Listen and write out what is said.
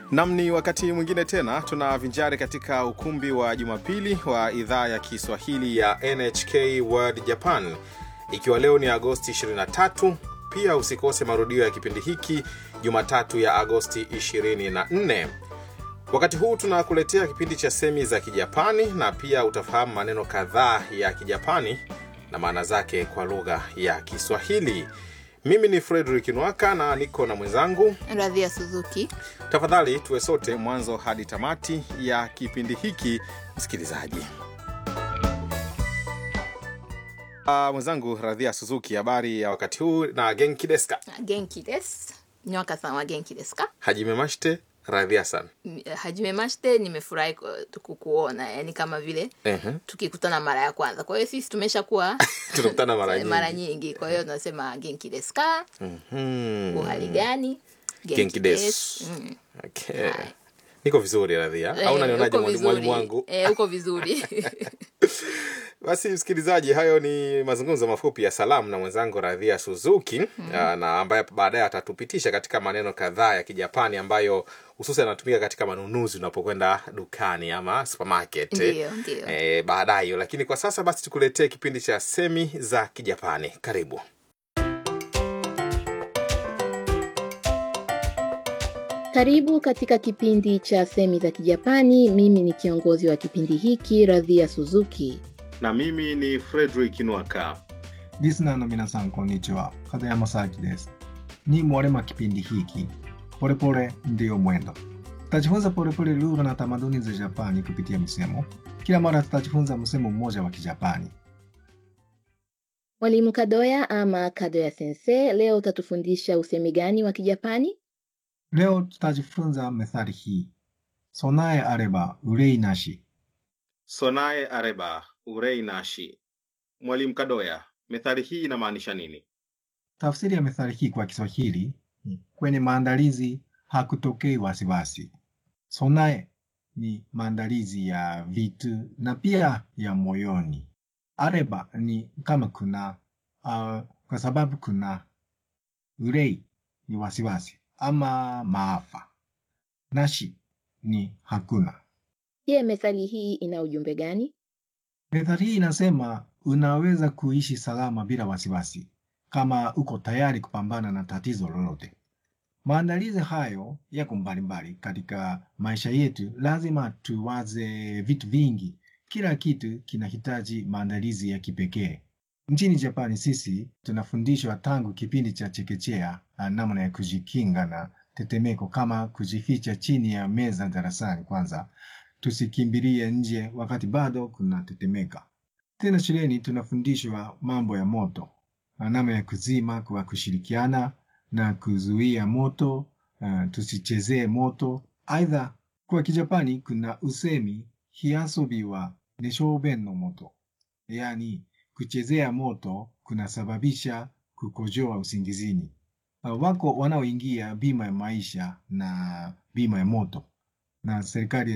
Nam, ni wakati mwingine tena tunavinjari katika ukumbi wa Jumapili wa idhaa ya Kiswahili ya NHK World Japan, ikiwa leo ni Agosti 23. Pia usikose marudio ya kipindi hiki Jumatatu ya Agosti 24. Wakati huu tunakuletea kipindi cha semi za Kijapani na pia utafahamu maneno kadhaa ya Kijapani na maana zake kwa lugha ya Kiswahili. Mimi ni Frederick Nwaka na niko na mwenzangu Radhia Suzuki. Tafadhali tuwe sote mwanzo hadi tamati ya kipindi hiki, msikilizaji. Uh, mwenzangu Radhia Suzuki, habari ya wakati huu na genki desu ka? Genki desu. Nyoka-san wa genki desu ka? Hajime mashite Radhia san. M- Hajime mashite, nimefurahi ku- kukuona, yani kama vile Ehe. tukikutana mara ya kwanza. Kwa hiyo sisi tumeshakuwa Tunakutana mara nyingi. mara nyingi, kwa hiyo tunasema genki desu ka? Mhm. Uhali gani? Genki desu. Mm. Okay. Niko vizuri Radhia. Au Eh, unanionaje uko mwalimu vizuri. mwalimu wangu? Eh, uko vizuri. Basi msikilizaji, hayo ni mazungumzo mafupi ya salamu na mwenzangu Radhia Suzuki mm. na ambaye baadaye atatupitisha katika maneno kadhaa ya Kijapani ambayo hususan yanatumika katika manunuzi unapokwenda dukani ama supermarket Ndiyo, ndiyo. e, baadaye. Lakini kwa sasa basi tukuletee kipindi cha semi za Kijapani. Karibu. Karibu katika kipindi cha semi za Kijapani. Mimi ni kiongozi wa kipindi hiki Radhia Suzuki. Na mimi ni Frederick Nwaka. リスナーの皆さん、こんにちは。片山沙樹です。Ni mwalema kipindi hiki polepole ndiyo mwendo. Tutajifunza polepole lugha na tamaduni za Japani kupitia misemo. Kila mara tutajifunza msemo mmoja wa Kijapani. Mwalimu Kadoya ama Kadoya Sensei, leo utatufundisha usemi gani wa Kijapani? Leo tutajifunza methali hii: sonae areba urei nashi. Sonae areba urei nashi. Mwalimu Kadoya, methali hii inamaanisha nini? Tafsiri ya methali hii kwa Kiswahili ni kwenye maandalizi hakutokei wasiwasi. Sonae ni maandalizi ya vitu na pia ya moyoni. Areba ni kama kuna uh, kwa sababu kuna. Urei ni wasiwasi ama maafa. Nashi ni hakuna. Je, methali hii ina ujumbe gani? Methali hii inasema unaweza kuishi salama bila wasiwasi kama uko tayari kupambana na tatizo lolote. Maandalizi hayo yako mbalimbali katika maisha yetu. Lazima tuwaze vitu vingi, kila kitu kinahitaji maandalizi ya kipekee. Nchini Japani sisi tunafundishwa tangu kipindi cha chekechea ah, namna ya kujikinga na tetemeko, kama kujificha chini ya meza darasani kwanza, tusikimbilie nje wakati bado kuna tetemeka. Tena shuleni tunafundishwa mambo ya moto, na namna ya kuzima kwa kushirikiana na kuzuia moto, uh, tusichezee moto. Aidha, kwa Kijapani kuna usemi hiasobi wa neshouben no moto, yaani kuchezea moto kunasababisha kukojoa usingizini. Uh, wako wanaoingia bima ya maisha na bima ya moto, na serikali